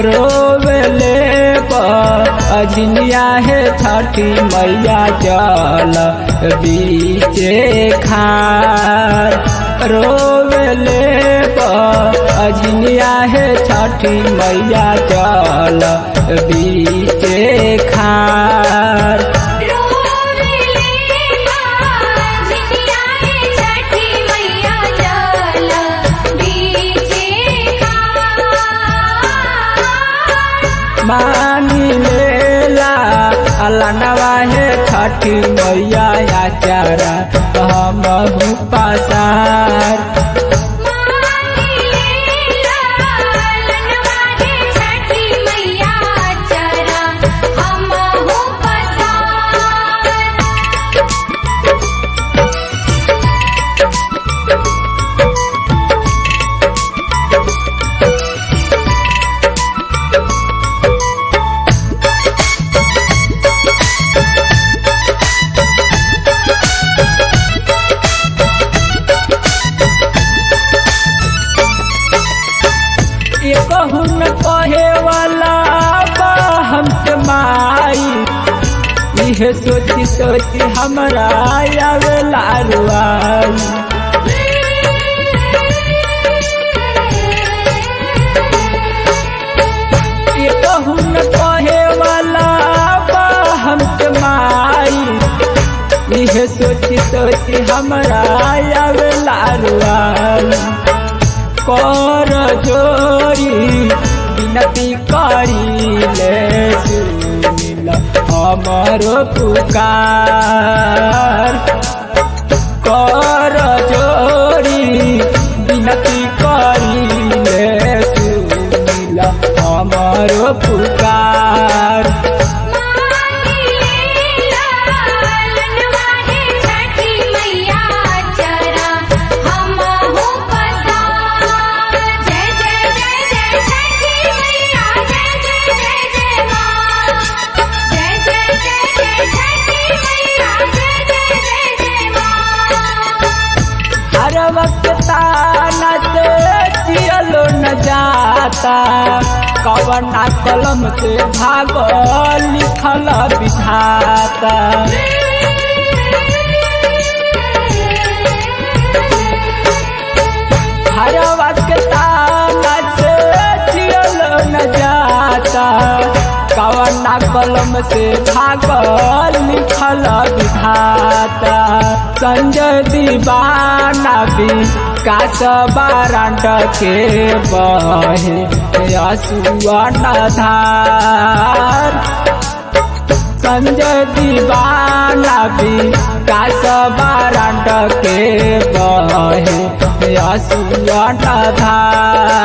रोवेले अजनिया है छठी मैया जल बीचे खार रोवेले अजनिया है छठी मैया जल बीचे खार रोवेले बाजनिया है छठी मैया जल बीचे खार मानी लेला अलनवा है छठी मैया आचारा हम पासार मानी लेला लनवा है छठी मैया चरा हम हो पसार ये कहून कहे वाला बा हम के माई यह सोची सोची हमरा आवेला रुआई ये कहून कहे वाला बा हम के माई यह सोची सोची हमरा आवेला रुआई कर जोरी विनती करी ले सुनिल हमरो पुकार कर जोरी विनती करी ले सुनिल हमरो पुकार मानी लेला लनवा है छठी मैया चरा हम हो पसार जय जय जय जय छठी मैया जय जय जय जय मां जय जय जय जय छठी मैया जय जय जय जय मां हर वक्त ताना से जियलो न जाता कवना कलम से भागो लिखल विधाता हर वक्त ताना से जियलो न जाता कवना कलम से भागो लिखल विधाता संजय दीवाना भी कास बारांड के बहे असुअन धार संजय दीवाना भी कास बारांड के बहे असुअन धार